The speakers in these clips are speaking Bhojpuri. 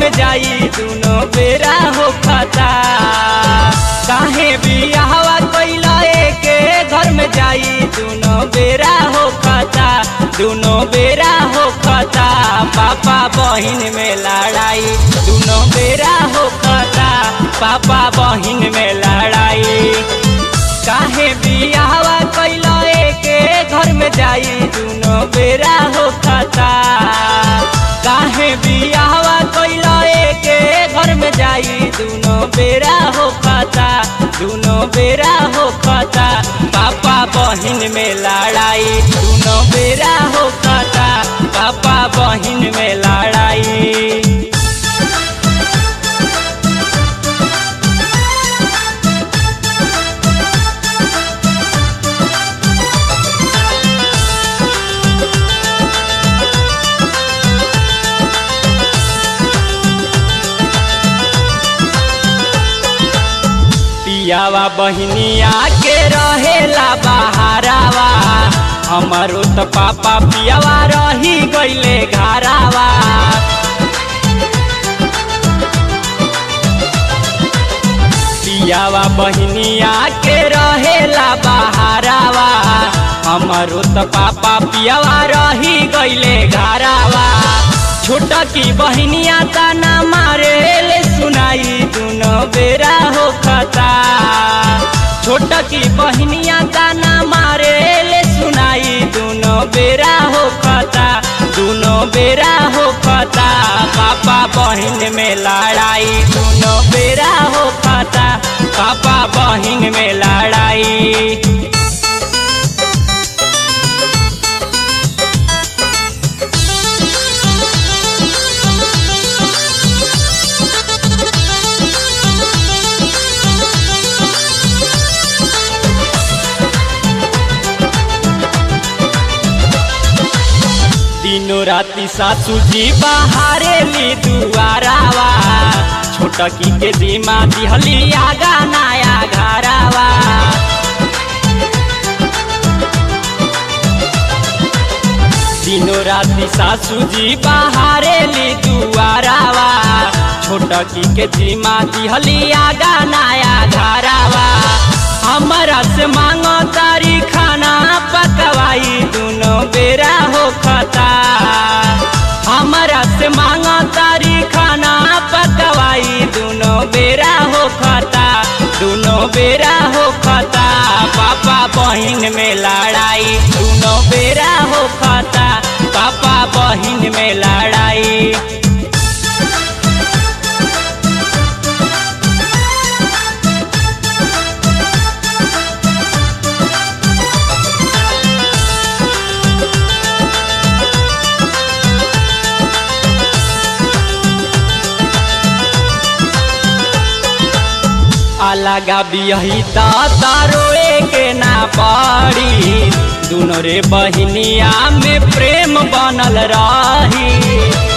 में जाई दुनो बेरा हो खता काहे बियाहवा कैला एके घर में जाई दुनो बेरा हो खता दुनो बेरा हो खता पापा बहिन में लड़ाई दुनो बेरा हो खता पापा बहिन में लड़ाई काहे बियाहवा कैला एके घर में जाई दुनो बेरा हो खता काहे बियाहवा कैला एके घर में जाई दुनो बेरा हो खता दुनो बेरा हो खता पापा बहिन में लड़ाई दुनो बेरा हो खता पापा बहिन में लड़ाई पियावा बहिनिया के रहेला बहारावा हमारो त पापा पियावा रही गईले घरावा पियावा बहिनिया के रहेला बहारावा हमारो त पापा पियावा रही गईले घरावा छोटा की बहिनिया ताना मारे ले सुनाई दुनो बेरा हो खता छोटा की बहिनिया ताना मारे ले सुनाई दुनो बेरा हो खता दुनो बेरा हो खता पापा बहिन में लड़ाई दुनो बेरा हो खता पापा बहिन में लड़ाई दिनो राती सासू जी बाहरे ली दुआरावा छोटकी के दिमा दिहली आगा नया घरावा दिनो राती सासू जी बाहरे ली दुआरावा छोटकी के दिमा दिहली आगा नया घरावा हमारा से मांगो तारी खाना पकवाई दुनो बेरा हो खता हमारा से मांगो तारी खाना पकवाई दुनो बेरा हो खता दुनो बेरा हो खता पापा बहिन में लड़ाई दुनो बेरा हो खता पापा बहिन में लड़ाई अलगा बियही तारोए के ना पड़ी दुनो रे बहिनिया में प्रेम बनल रही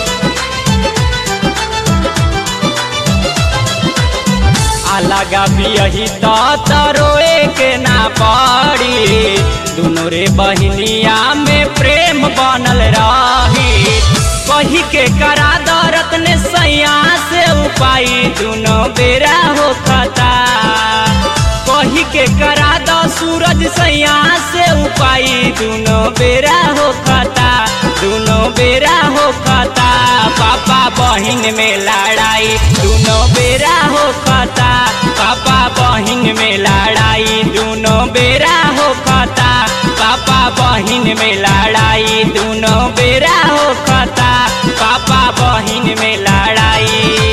अलगा बियही तारोए के ना पड़ी दुनो रे बहिनिया में प्रेम बनल रही कही के करा दरत ने सैया से उपाई दुनो बेरा हो खता कही के करा दो सूरज सैया से उपाई दुनो बेरा हो खता दुनो बेरा हो खता पापा बहिन में लड़ाई दुनो बेरा हो खता पापा बहिन में लड़ाई दुनो बेरा हो खता पापा बहिन में लड़ाई दुनो बेरा हो खता पापा बहिन में लड़ाई